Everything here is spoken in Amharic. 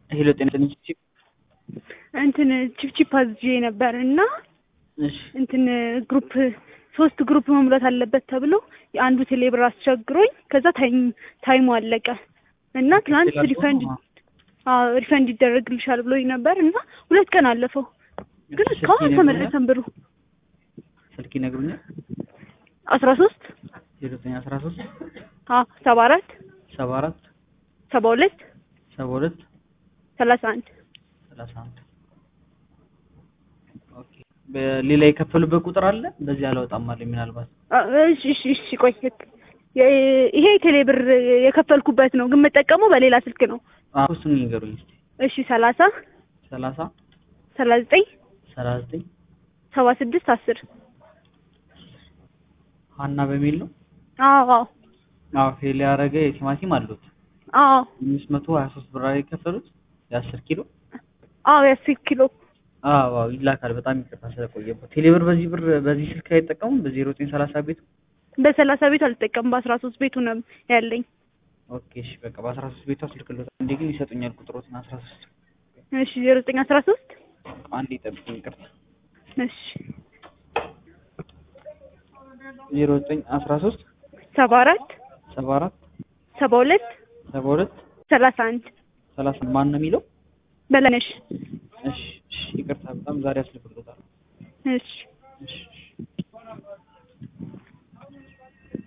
ሄሎ ጤና ትንሽ እንትን ቺፕቺፕ አዝዤ ነበር እና እሺ እንትን ግሩፕ ሶስት ግሩፕ መሙላት አለበት ተብሎ የአንዱ ቴሌብር አስቸግሮኝ ከዛ ታይም ታይሙ አለቀ እና ትናንት ሪፈንድ አዎ ሪፈንድ ይደረግልሻል ብሎኝ ነበር እና ሁለት ቀን አለፈው ግን እስካሁን አልተመለሰም ብሩ ስልክ ይነግሩኛል አስራ ሶስት ዜሮ ዘጠኝ አስራ ሶስት አዎ ሰባ አራት ሰባ አራት ሰባ ሁለት ሰባ ሁለት ሰላሳ አንድ ሰላሳ አንድ ኦኬ በሌላ የከፈሉበት ቁጥር አለ በዚህ አላወጣም አለኝ ምናልባት አ- እሺ እሺ እሺ ቆይ የ- ይሄ ቴሌብር የከፈልኩበት ነው ግን የምጠቀመው በሌላ ስልክ ነው አዎ እሱን ይንገሩኝ እስኪ እሺ ሰላሳ ሰላሳ ሰላሳ ዘጠኝ ሰላሳ ዘጠኝ ሰባ ስድስት አስር ሀና በሚል ነው አዎ አዎ አዎ ፌል ያደረገ የቲማቲም አሉት አዎ አምስት መቶ ሀያ ሶስት ብር አይደል የከፈሉት የአስር ኪሎ አዎ የአስር ኪሎ አዎ አዎ ይላካል በጣም ይቅርታ ስለቆየበት ቴሌብር በዚህ ብር በዚህ ስልክ አይጠቀሙም በዜሮ ዘጠኝ ሰላሳ ቤቱ በሰላሳ ቤቱ አልጠቀምም በአስራ ሶስት ቤቱ ነው ያለኝ ኦኬ እሺ በቃ በአስራ ሶስት ቤቱ አስልክሎታል እንዴ ግን ይሰጡኛል ቁጥሮትን አስራ ሶስት እሺ ዜሮ ዘጠኝ አስራ ሶስት አንድ ይጠብቁኝ ይቅርታ እሺ ዜሮ ዘጠኝ አስራ ሶስት ሰባ አራት ሰባ አራት ሰባ ሁለት ሰባ ሁለት ሰላሳ አንድ ሰላሳ ማን ነው የሚለው በለነሽ እሺ እሺ ይቅርታ በጣም ዛሬ አስልክሎታል እሺ እሺ እሺ